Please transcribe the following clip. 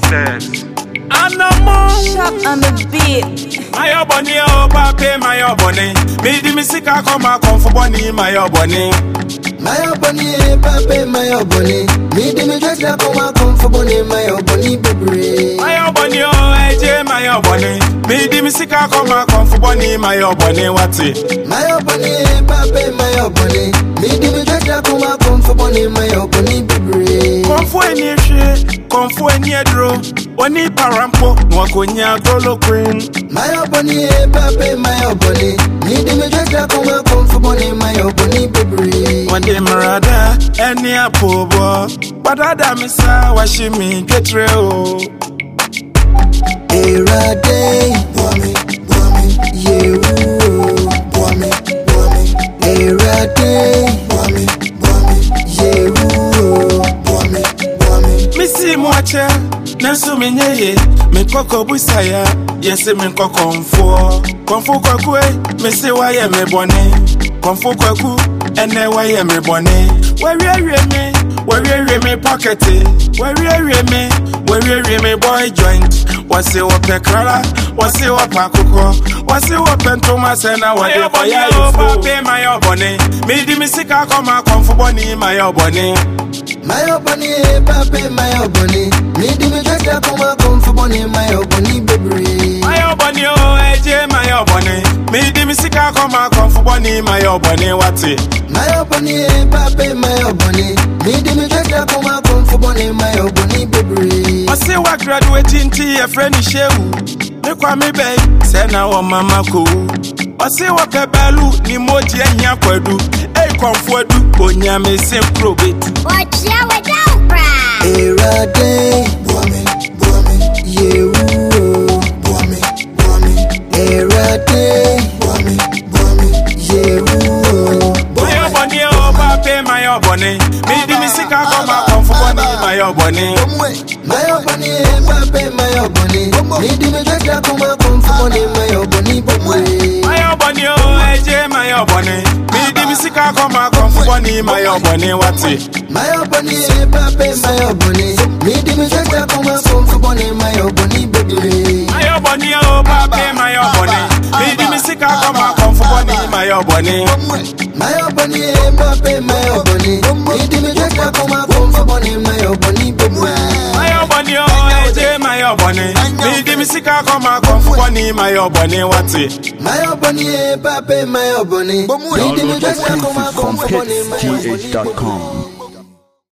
Witness. Anamọ. Shop on the beat. Mayọ bọ̀ni ọ̀ bá pé mayọ bọ̀ni. Mi di mi sika kọ́ máa kàn fún bọ́ni mayọ bọ̀ni. Mayo bunny, pape, mayo bunny. Me di me dress like a man come for bunny, mayo bunny, baby. Mayọ bọ̀ni ọ̀ ẹ̀jẹ̀ mayọ bọ̀ni. Mi di mi sika kọ́ máa kàn fún bọ́ni mayọ bọ̀ni wáti. Mayo bunny, pape, mayo bunny. Me di me dress like a man come for bunny, mayo bunny, baby. Kọ̀nfú ẹni ehwie, kọ̀nfú ẹni ẹdúró. Oní parampo, wọn kò ní adólókun. Mayo bunny, pape, mayo bunny. Me di me dress like a man come for bunny, mayo bunny, baby. Wọ́n dé mìíràn ẹni àpò bọ̀. Padàdà mi sá wá ṣí mi kékeré o. Erade, boami, boami, yewu, boami, boami. Erade, boami, boami, yewu, boami, boami. misi mu akyɛ nanso menyɛ ye mekɔkɔ busaya yɛse menkɔ kɔmfoɔ kɔmfo kwakue mese woayɛ me bɔne kɔmfo kwaku ɛnɛ woayɛ me bɔne wɔawiewie me wɔawiewie me pɔkɛte wɔawiewie me wɔawiewie me boy joint wɔse wɔpɛ krala wɔse wɔpɛ akokɔ wɔse wɔpɛ ntoma sɛ na wɔde kɔyɛ ayefo mayɛ bɔne medi me sika kɔma kɔmfo bɔne mayɛ bɔne Mayo bunny, pape, mayo bunny. Me di me dress like a man come for bunny, mayo bunny, baby. Mayo bọ̀ni o, ẹ̀jẹ̀ mayo bọ̀ni. Mi di mi sika kọ́ máa kàn fún bọ́ni mayo bọ̀ni wáti. Mayo bunny, pape, mayo bunny. Me di me dress like a man come for bunny, mayo bunny, baby. Ọ̀sẹ̀ wa graduate ntí ẹ̀fẹ́ ní Ṣéwù. Mi kọ́ mi bẹ̀ sẹ́nà wọ mama kò wú. Ọ̀sẹ̀ wọ kẹbẹ́lú ni mo di ẹ̀yìn àpọ̀dù. Èyí kàn fún ẹdú, ònyàmí sí kúrò bẹ́tù. Ọ̀jẹ̀ wẹ̀dá òbra. Erade, boami, boami, yewu, boami, boami. Erade, boami, boami, yewu, Mayo bọ̀ni o, bá pé mayo bọ̀ni. Mi di mi sika kọ́ máa kàn fún bọ́ni mayo bọ̀ni. Mayo bunny, pape, mayo bunny. Me di me dress like a man come for bunny, mayo bunny, baby. Mayo bọ̀ni o, ẹ̀jẹ̀ mayo bọ̀ni. Mi di mi sika kọ́ máa kàn fún bọ́ni mayo bọ̀ni wáti. Mayo bunny, pape, mayo bunny. Me di me dress like a man come for bunny, mayo bunny, baby. Mayo bọ̀ni o, bá pé mayo bọ̀ni. Mi di mi sika kọ́ máa kàn fún bọ́ni mayo bọ̀ni. Mayo bunny, pape, mayo bunny. Me di me dress like a man come for bunny, mayo bunny, baby. Mayo bọ̀ni o, ẹ̀jẹ̀ mayo bọ̀ni. Mi di mi sika kọ́ máa kàn fún bọ́ni mayo bọ̀ni wáti. Mayo bunny, pape, mayo bunny. Me di me Download dress like a man exclusive from come for bunny, mayo bunny, hitsgh.com.